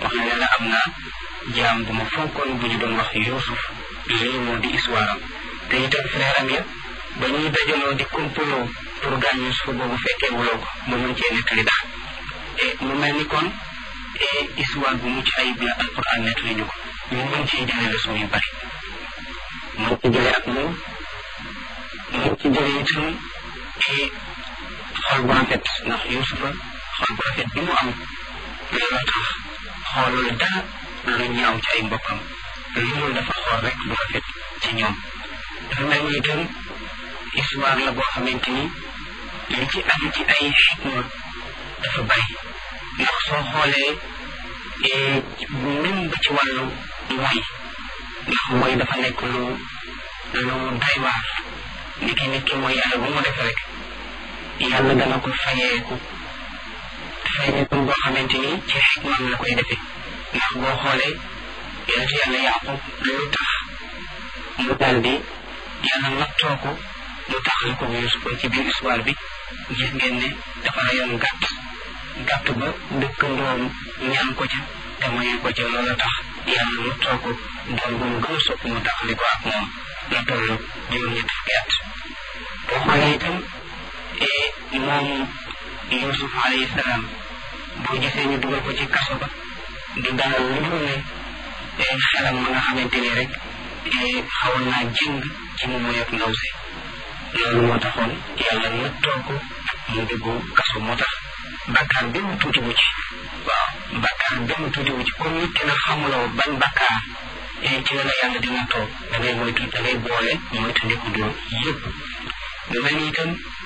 wax na ne la am na jaam bu ma fonkoon bu ñu doon wax Yuusuf lii moo di histoire am te itam frère am ya ba ñuy dajaloo di complot pour gaañ Yuusuf boobu fekkee wuloo ko ba mën cee nettali daal mu mel ni kon histoire bu mucc ayib la alquran nettali ñu ko ñu mën cee jëlee leçon yu bari mën ci jëlee ak moom mën ci jëlee itam xol bu rafet ndax Yuusufa xol bu rafet bi mu am looloo tax xoolul dara lu ñaaw ci ay mbokkam loolu dafa xool rek bu rafet ci ñoom dafa mel ni itam histoire la boo xamante ni li ci aju ci ay xikma dafa bari ndax soo xoolee même ba ci wàllu mooy ndax mooy dafa nekk lu lu doy waar ni ki nit ki mooy yàlla bu mu def rek yàlla dana ko fayeeku fayeeku boo xamante ni ci xikmaam la koy defee ndax boo xoolee yonent yàlla yaqub lu tax mu daal di yàlla nattoo ko mu taxal ko Yuusuf ci biir histoire bi gis ngeen ne dafa rayoon gàtt gàtt ba dëkkandoom ñaan ko ca te mayu ko ca loola tax yàlla nattoo ko doon bu mu gën a sopp mu taxali ko ak moom la toll juróom-ñetti fukki at boo xoolee itam moom Yuusuf alayhi salaam boo gisee ñu dugal ko ci kaso ba du dara lu dul ne xelam ma nga xamante ni rek xawoon naa jëng ci mu moy ak ndaw si loolu moo taxoon yàlla nattoo ko mu dugg kaso moo tax bakkaar benn tuuti wu ci waaw bakkaar benn tuuti wu ci comme nit ki na xamuloo ban bakkaar ci la la yàlla di nattoo da ngay moytu da ngay boole moytu ndiku dóor yëpp mu mel ni itam